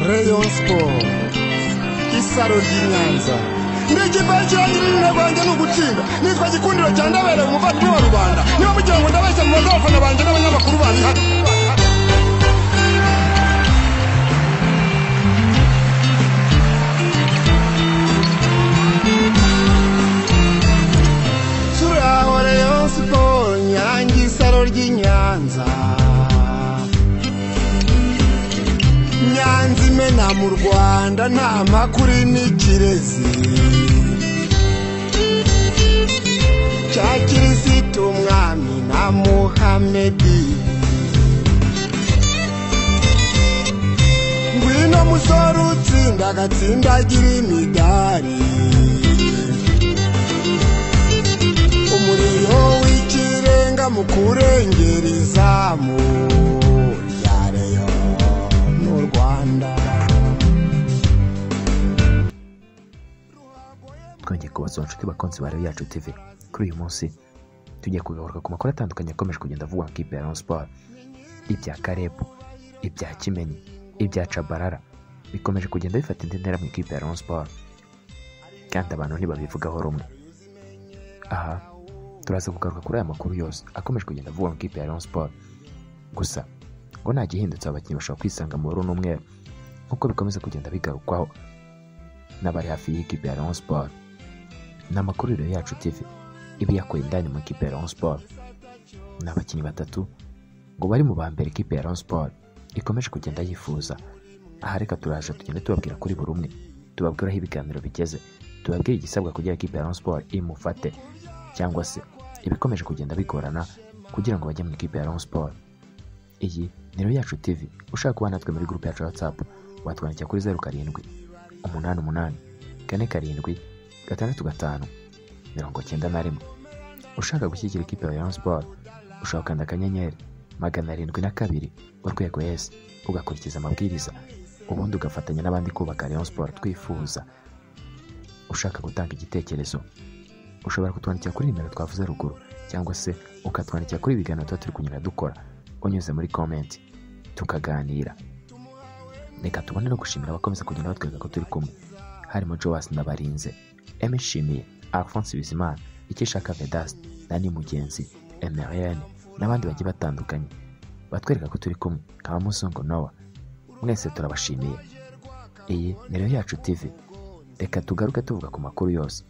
Rayon Sport isaro ry'inyanza n'ikipe cyangirira rwanjye ni ugutsinda nitwa gikundiro cya ndabera umuvandimwe wa rubanda niba mugira ngo ndabeshya mu abafana banjye n'abanyamakuru bandihana turaho Rayon Sport nyange isaro ry'inyanza nyanza imena mu rwanda nta makuru n'ikirezi cya kirisitu umwami na muhamedi ngwino musore utsinda agatsindagira imidari umuriro w'ikirenga mu kurengera izamu rya Rayon n'u Rwanda twongeye kubaza inshuti bakunzi ba reyo yacu tv kuri uyu munsi tugiye kugaruka ku makuru atandukanye akomeje kugenda avugwa mu ikipe ya Rayon Sport ibya karebu ibya kimenyi ibya cabarara bikomeje kugenda bifata indi ntera mu ikipe ya Rayon Sport kandi abantu ntibabivugaho rumwe aha turaza kugaruka kuri aya makuru yose akomeje kugenda avugwa mu ikipe ya Rayon Sport gusa ngo nta gihindutse abakinnyi bashobora kwisanga mu bururu n'umweru nk'uko bikomeza kugenda bigarukwaho n'abari hafi y'ikipe ya Rayon Sport ni amakuru rero yacu TV iba iyakuye indani mu ikipe ya Rayon Sport ni abakinnyi batatu ngo bari mu ba mbere ikipe ya Rayon Sport ikomeje kugenda yifuza aha reka turaje tugende tubabwira kuri buri umwe tubabwira aho ibiganiro bigeze tubabwire igisabwa kugira ikipe ya Rayon Sport imufate cyangwa se ibikomeje kugenda bigorana kugira ngo bajye mu ikipe ya Rayon Sport iyi ni rero yacu TV ushaka kuba natwe muri gurupe yacu ya WhatsApp watwandikira kuri zeru karindwi umunani umunani kane karindwi gatandatu gatanu mirongo cyenda na rimwe ushaka gushyigikira ikipe ya Rayon Sport ushaka gukanda akanyenyeri magana arindwi na kabiri urwego yesi ugakurikiza amabwiriza ubundi ugafatanya n'abandi kubaka Rayon Sport twifuza ushaka gutanga igitekerezo ushobora kutwandikira kuri nimero twavuze ruguru cyangwa se ukatwandikira kuri ibiganiro tuba turi kunyura dukora unyuze muri komenti tukaganira reka tubone no gushimira abakomeza kugenda batwereka ko turi kumwe harimo Joas Nabarinze Emishimiye Alphonse Bizimana Ikishaka Vedaste Dani Mugenzi Emeriane n'abandi bagiye batandukanye batwereka ko turi kumwe nka Muzungu Noah mwese turabashimiye iyi ni rero yacu TV reka tugaruke tuvuga ku makuru yose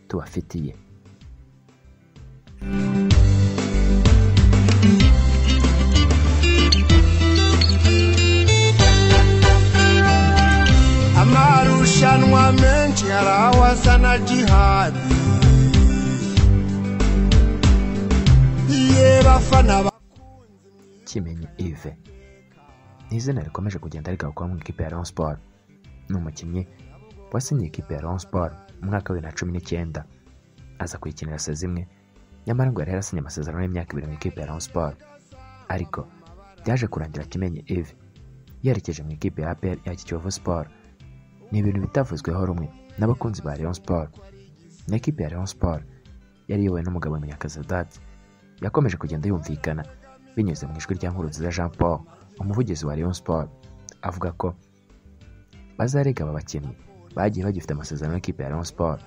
tubafitiye amarushanwa menshi hari aho asa na jihadi ye bafana ba- kimenyi ive ni izina rikomeje kugenda rigarukaho mu ikipe ya Rayon Sport ni umukinnyi wasinye ikipe ya Rayon Sport mu mwaka wa bibiri na cumi n'icyenda aza kuyikinira sezimwe nyamara ngo yari yarasinye amasezerano y'imyaka ibiri mu ikipe ya Rayon Sport ariko byaje kurangira kimenyi ive yerekeje mu ikipe ya APR ya Kiyovu Sport ni ibintu bitavuzweho rumwe n'abakunzi ba Rayon Sport na ikipe ya Rayon Sport yari iyobowe n'umugabo Munyakazadat yakomeje kugenda yumvikana binyuze mu ijwi rya Nkurunziza Jean Paul umuvugizi wa Rayon Sport avuga ko bazarega aba bakinnyi bagiye bagifite amasezerano n'ikipe ya Rayon Sport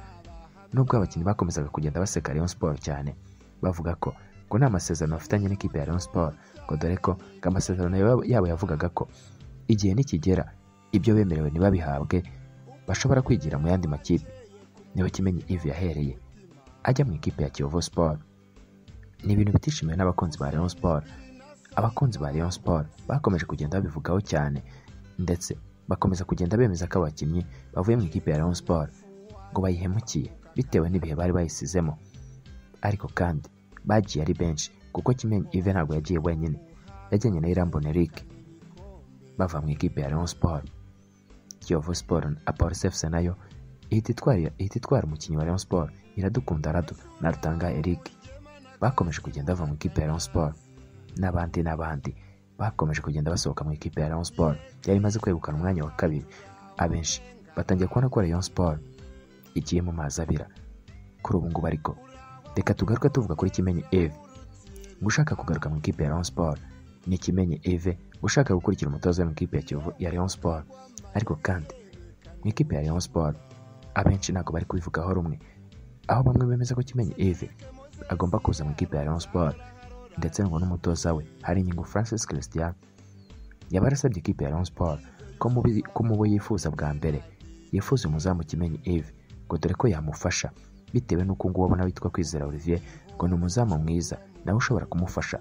nubwo abakinnyi bakomezaga kugenda baseka Rayon Sport cyane bavuga ko ngo nta masezerano bafitanye n'ikipe ya Rayon Sport ngo dore ko ngo amasezerano yabo- yabo yavugaga ko igihe nikigera ibyo bemerewe ntibabihabwe bashobora kwigira mu yandi makipe niho kimenyi Yves yahereye ajya mu ikipe ya Kiyovu Sport ni ibintu bitishimiwe n'abakunzi ba Rayon Sport abakunzi ba Rayon Sport bakomeje kugenda babivugaho cyane ndetse bakomeza kugenda bemeza ko abakinnyi bavuye mu ikipe ya Rayon Sport ngo bayihemukiye bitewe n'ibihe bari bayisizemo ariko kandi bagiye ari benshi kuko Kimenyi Yves ntabwo yagiye wenyine yajyanye na Irambona Eric bava mu ikipe ya Rayon Sport Kiyovu Sport na Police FC nayo ihita itwara ihita itwara umukinnyi wa Rayon Sport Iradukunda Rado na Rutanga Eric bakomeje kugenda bava mu ikipe ya Rayon Sport n'abandi n'abandi bakomeje kugenda basohoka mu ikipe ya Rayon Sport yari imaze kwegukana umwanya wa kabiri abenshi batangiye kubona ko Rayon Sport igiye mu mazi abira kuri ubu ngubu ariko reka tugaruke tuvuga kuri kimenyi Eve gushaka kugaruka mu ikipe ya Rayon Sport ni kimenyi eve ushaka gukurikira umutoza mu ikipe ya kiyovu ya Rayon Sport ariko kandi mu ikipe ya Rayon Sport abenshi ntabwo bari kubivugaho rumwe aho bamwe bemeza ko kimenyi eve agomba kuza mu ikipe ya Rayon Sport ndetse ngo n'umutoza we hari inyungu Francis Christian yaba yarasabye ikipe ya Rayon Sport ko mu bi- ko mu bo yifuza bwa mbere yifuza umuzamu kimenyi eve ngo dore ko yamufasha bitewe n'uko nguwo abona witwa kwizera Olivier ngo ni umuzamu mwiza nawe ushobora kumufasha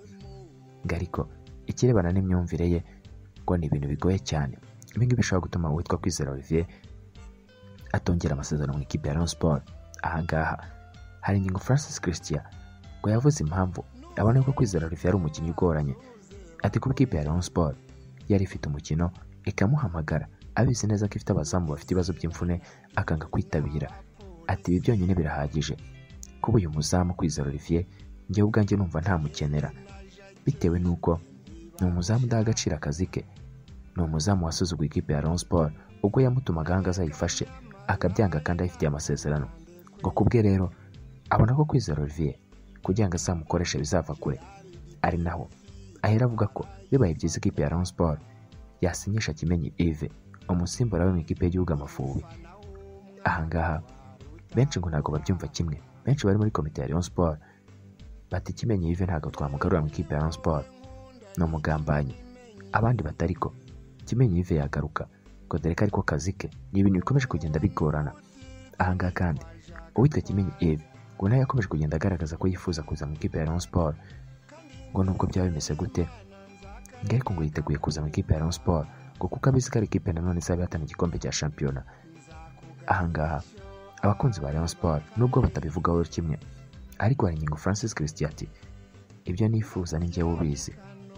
ngo ariko ikirebana n'imyumvire ye ngo ni ibintu bigoye cyane ibi ngibi bishobora gutuma uwitwa kwizera Olivier atongera amasezerano mu ikipe ya Rayon Sport aha ngaha hari ingingo Francis Christian ngo yavuze impamvu abona ko kwizera Olivier ari umukinnyi ugoranye ati kuba ikipe ya Rayon Sport yari ifite umukino ikamuhamagara abizi neza ko ifite abazamu bafite ibibazo by'imvune akanga kwitabira ati ibi byonyine birahagije kuba uyu muzamu kwizera Olivier njyewe ubwanjye numva ntamukenera bitewe n'uko ni umuzamu udaha agaciro akazi ke ni umuzamu wasuzuguye ikipe ya Rayon Sport ubwo yamutumaga ahanga azayifashe akabyanga kandi ayifitiye amasezerano ngo kubwe rero abona ko kwizera Olivier kugira ngo azamukoreshe bizava kure ari naho ahera avuga ko bibaye byiza ikipe ya Rayon Sport yasinyisha Kimenyi Yves umusimbura we mu ikipe y'igihugu Amavubi ahangaha benshi ngo ntabwo babyumva kimwe benshi bari muri komite ya Rayon Sport bati Kimenyi Yves ntabwo twamugarura mu ikipe ya Rayon Sport ni umugambanyi abandi batari ko Kimenyi Yves yagaruka ngo dore ko ariko kazi ke ni ibintu bikomeje kugenda bigorana ahangaha kandi uwitwa Kimenyi Yves ngo nawe yakomeje kugenda agaragaza ko yifuza kuza mu ikipe ya Rayon Sport ngo nubwo byaba bimeze gute ngo ariko ngo yiteguye kuza mu ikipe ya Rayon Sport ngo kuko abizi ko ari ikipe nanone izaba ihatana igikombe cya shampiyona ahangaha abakunzi ba Rayon Sport nubwo batabivugaho kimwe ariko hari ingingo Francis Christian ati ibyo nifuza ni njyewe ubizi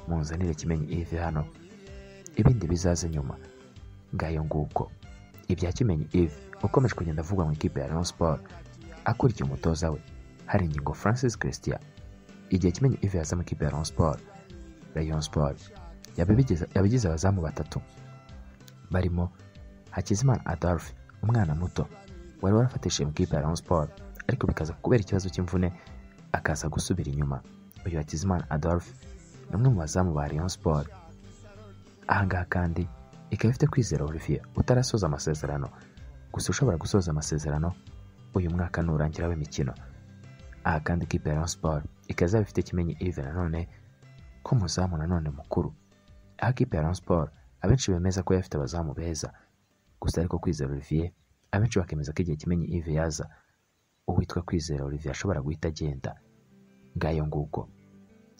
munzanire kimenyi Yves hano ibindi bizaze nyuma ngayo nguko ibya kimenyi Yves ukomeje kugenda avugwa mu ikipe ya Rayon Sport akurikiye umutoza we hari ingingo Francis Christian igihe kimenyi Yves yaza mu ikipe ya Rayon Sport Rayon Sport yabigeze- yabigize abazamu batatu barimo Hakizimana Adolphe umwana muto wari warafatishije mu ikipe ya Rayon Sport ariko bikaza kubera ikibazo cy'imvune akaza gusubira inyuma uyu Hakizimana Adolphe ni umwe mu bazamu ba Rayon Sport ahangaha kandi ikaba ifite kwizera Olivier utarasoza amasezerano gusa ushobora gusoza amasezerano uyu mwaka nurangira w'imikino aha kandi ikipe ya Rayon Sport ikazaba ifite kimenyi Yves nanone ko umuzamu nanone mukuru aho ikipe ya Rayon Sport abenshi bemeza ko yafite abazamu beza gusa ariko kwizera Olivier abenshi bakemeza ko igihe kimenyi Yves yaza uwitwa kwizera Olivier ashobora guhita agenda ngayo nguko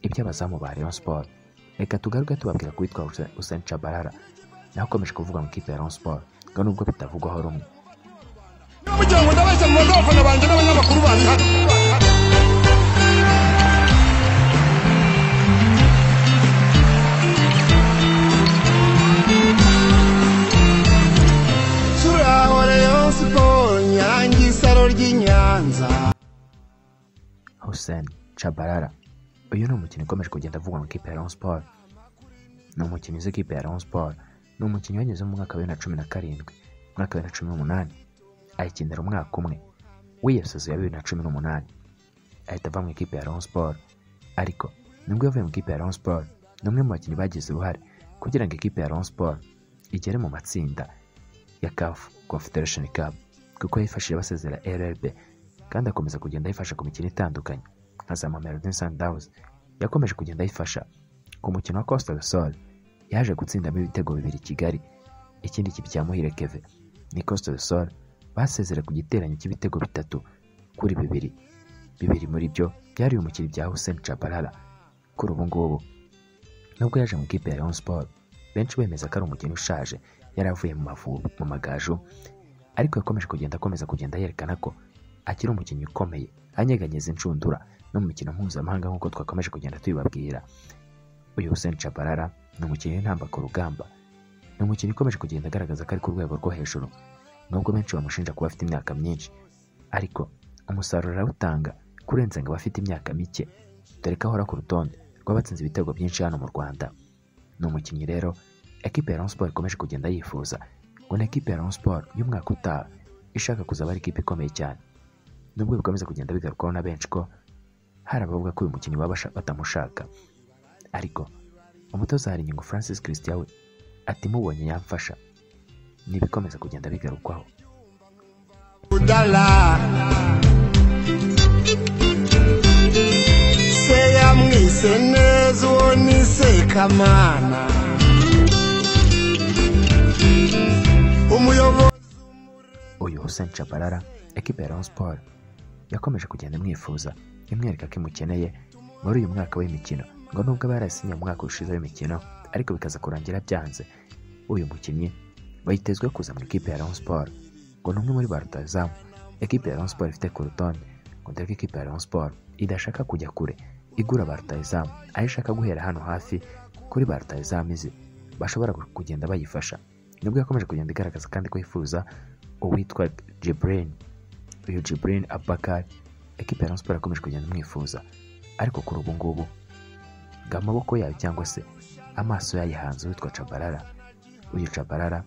iby'abazamu ba Rayon Sport reka tugaruke tubabwira ko witwa Hussein Chabarara nawe ukomeje kuvuga mu ikipe ya Rayon Sport ngo nubwo bitavugwaho rumwe niba mugira ngo ndabeshya mu mazu abafana banjye n'abanyamakuru banjye hano turaho rayon siporo nyange isaro ry'inyanza Hussein Chabarara uyu ni umukinnyi ukomeje kugenda avugwa mu ikipe ya Rayon Sport ni umukinnyi uzi ikipe ya Rayon Sport ni umukinnyi wanyuze mu mwaka wa bibiri na cumi na karindwi umwaka wa bibiri na cumi n'umunani ayikinira umwaka umwe wiyaseze ya bibiri na cumi n'umunani ahita ava mu ikipe ya Rayon Sport ariko nubwo yavuye mu ikipe ya Rayon Sport ni umwe mu bakinnyi bagize uruhare kugira ngo ikipe ya Rayon Sport igere mu matsinda ya CAF Confederation Cup kuko yifashije basezera RRB kandi akomeza kugenda ayifasha ku mikino itandukanye nka za Mamelodi Sundowns yakomeje kugenda ayifasha ku mukino wa Costa del Sol yaje gutsindamo ibitego bibiri i Kigali ikindi kipe cya Muhire Keve ni Costa del Sol basezera ku giteranyo cy'ibitego bitatu kuri bibiri bibiri muri byo byari umukiri bya Hussein Chabalala kuri ubu ngubu nubwo yaje mu ikipe ya Rayon Sport benshi bemeza ko ari umukino ushaje yari avuye mu mavubi mu magaju ariko yakomeje kugenda akomeza kugenda yerekana ko akiri umukinnyi ukomeye anyeganyeza inshundura no mu mikino mpuzamahanga nk'uko twakomeje kugenda tubibabwira uyu Hussein Chabalala ni umukinnyi w'intamba ku rugamba ni umukinnyi ukomeje kugenda agaragaza ko ari ku rwego rwo hejuru nubwo benshi bamushinja kuba afite imyaka myinshi ariko umusaruro arawutanga kurenza ngo abafite imyaka mike dore ko ahora ku rutonde rw'abatsinze ibitego byinshi hano mu Rwanda ni umukinnyi rero ekipe ya Rayon Sport ikomeje kugenda yifuza ngo ni ekipe ya Rayon Sport y'umwaka utaha ishaka kuzaba ari ikipe ikomeye cyane nubwo bikomeza kugenda bigarukwaho na benshi ko hari abavuga ko uyu mukinnyi baba basha- batamushaka ariko umutoza haringingo francis christian we ati mubonye yamfasha n'ibikomeza kugenda bigarukwaho budala se yamwise neza uwo ni sekamana umuyobozi uyu Hussein Chabalala ekipa ya Rayon Sport yakomeje kugenda imwifuza imwereka ko imukeneye muri uyu mwaka w'imikino ngo nubwo aba yarasinye mu mwaka ushize w'imikino ariko bikaza kurangira byanze uyu mukinnyi bayitezwe kuza mu ikipe ya Rayon Sport ngo ni umwe muri ba rutahizamu ekipa ya Rayon Sport ifite ku rutonde ngo dore ko ikipe ya Rayon Sport idashaka kujya kure igura ba rutahizamu aho ishaka guhera hano hafi kuri ba rutahizamu izi bashobora kugenda bayifasha nibwo yakomeje kugenda igaragaza kandi ko yifuza uwitwa Jibrin uyu Jibrin Abakar ekipa ya Rayon Sport yakomeje kugenda imwifuza ariko kuri ubu ngubu ngo amaboko yayo cyangwa se amaso yayihanze uwitwa Chabalala uyu Chabalala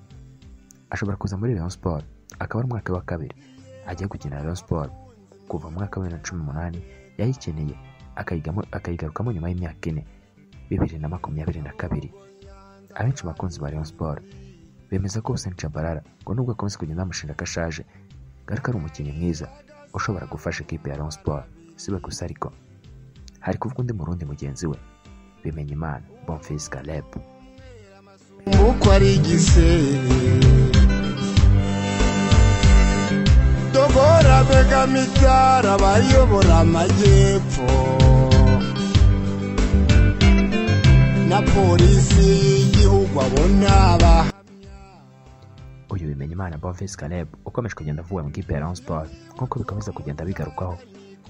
ashobora kuza muri Rayon Sport akaba ari umwaka wa kabiri agiye gukina Rayon Sport kuva mu mwaka wa bibiri na cumi n'umunani yayikeneye akayigamo- akayigarukamo nyuma y'imyaka ine bibiri na makumyabiri na kabiri abenshi mu bakunzi ba Rayon Sport bemeza ko Hussein Chabalala ngo nubwo akomeza kugenda bamushinja ko ashaje garuka ari umukinnyi mwiza ushobora gufasha ikipe ya Rayon Sport si we gusa ariko hari kuvuga undi murundi mugenzi we Bimenyimana Bonfils Caleb uko ari igisebe dogora begamitara bayobora amajyepfo na polisi y'igihugu abona aba uyu Bimenyimana Bonfils Caleb ukomeje kugenda avuga mu ikipe ya Rayon Sport nk'uko bikomeza kugenda bigarukwaho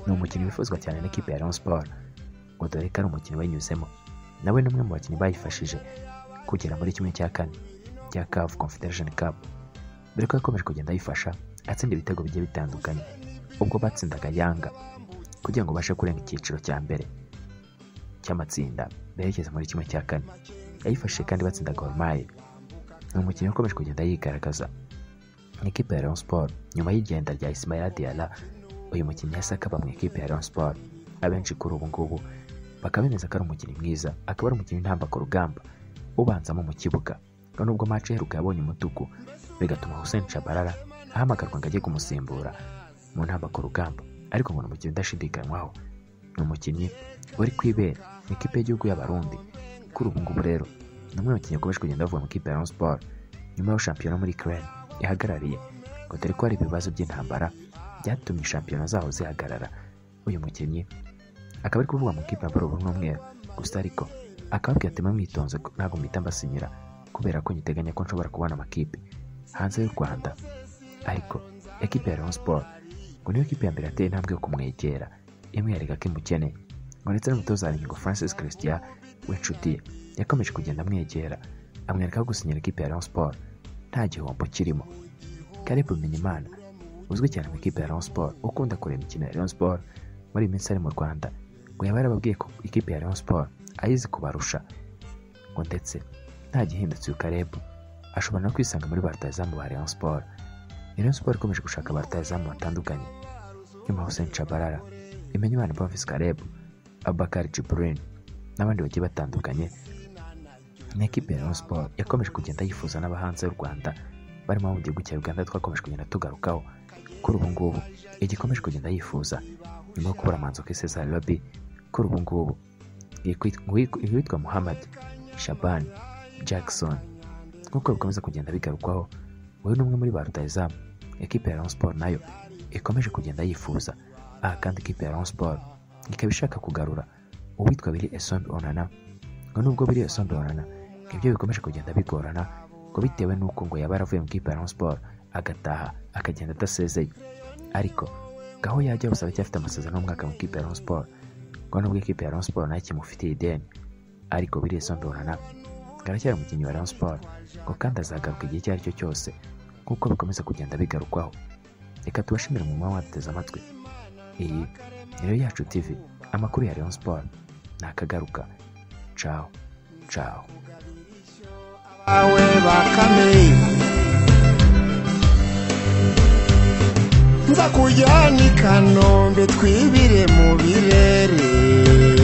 ni umukinnyi wifuzwa cyane n'ikipe ya Rayon Sport ngo dore ko ari umukinnyi banyuzemo nawe ni umwe mu bakinnyi bayifashije kugera muri kimwe cya kane cya CAF Confederation Cup dore ko yakomeje kugenda ayifasha atsinda ibitego bigiye bitandukanye ubwo batsindaga Yanga kugira ngo babashe kurenga icyiciro cya mbere cy'amatsinda berekeza muri kimwe cya kane yayifashije kandi batsinda Gor Mahia ni umukinnyi ukomeje kugenda yigaragaza mu ikipe ya Rayon Sport nyuma y'igenda rya Ismaila Diarra uyu mukinnyi yahise akaba mu ikipe ya Rayon Sport abenshi kuri ubu ngubu bakaba bemeza ko ari umukinnyi mwiza akaba ari umukinnyi ntamba ku rugamba ubanzamo mu kibuga ngo nubwo match iheruka yabonye umutuku bigatuma Hussein Chabalala ahamagarwa ngo ajye kumusimbura mu ntamba ku rugamba ariko ngo ni umukinnyi udashidikanywaho ni umukinnyi wari kwibera mu ikipe y'igihugu y'Abarundi kuri ubu ngubu rero ni umwe mu bakinnyi bakomeje kugenda bavuga mu ikipe ya Rayon Sport nyuma y'aho shampiyona muri Ukraine ihagarariye ngo dore ko hari ibibazo by'intambara byatumye shampiyona zaho zihagarara uyu mukinnyi akaba ari kuvuga mu ikipe ya Borobo n'umweru gusa ariko akababwira ati mwamwitonze ntabwo mpita mbasinyira kubera ko nyiteganya ko nshobora kubona amakipe hanze y'u Rwanda ariko ekipe ya Rayon Sport ngo niyo kipe ya mbere yateye intambwe yo kumwegera imwereka ko imukeneye ngo ndetse n'umutoza haringingo francis christian w'inshuti ye yakomeje kugenda amwegera amwereka ko gusinyira ikipe ya Rayon Sport nta gihombo kirimo Caleb Bimenyimana uzwi cyane mu ikipe ya Rayon Sport ukunda kureba imikino ya Rayon Sport muri iyi minsi ari mu Rwanda ngo yaba yarababwiye ko ikipe ya Rayon Sport ayizi kubarusha ngo ndetse nta gihindutse uyu Caleb ashobora no kwisanga muri ba rutahizamu ba Rayon Sport Ni Rayon Sport ikomeje gushaka ba rutahizamu batandukanye nyuma Hussein Chabalala Bimenyimana Bonfils Caleb Abakar Jibrin n'abandi bagiye batandukanye ni ekipe ya Rayon Sport yakomeje kugenda yifuza n'abahanze y'u Rwanda barimo abo mu gihugu cya Uganda twakomeje kugenda tugarukaho kuri ubu ngubu igikomeje kugenda yifuza nyuma yo kubura amanzu kuri Cesar Lobby kuri ubu ngubu ikwit- uwitwa uwitwa Muhammad Shaban Jackson nk'uko bikomeza kugenda bigarukwaho wowe ni umwe muri ba rutahizamu ekipe ya Rayon Sport nayo ikomeje kugenda yifuza aha kandi ekipe ya Rayon Sport ikaba ishaka kugarura uwitwa Biri Esombe Onana ngo nubwo biri Esombe Onana ngo ibyo bikomeje kugenda bigorana ngo bitewe n'uko ngo yaba yaravuye mu ikipe ya Rayon Sport agataha akagenda adasezeye ariko ngo aho yajya gusa aracyafite amasezerano y'umwaka mu ikipe ya Rayon Sport ngo nubwo ikipe ya Rayon Sport nayo ikimufitiye ideni ariko biri Esombe Onana ngo aracyari umukinnyi wa Rayon Sport ngo kandi azagaruka igihe icyo ari cyo cyose nk'uko bikomeza kugenda bigarukwaho reka tubashimire mu mwanya waduteze amatwi iyi ni rero yacu TV amakuru ya Rayon Sport nakagaruka ciao ciao bawe bakame nza kujyana i kanombe twibire mu birere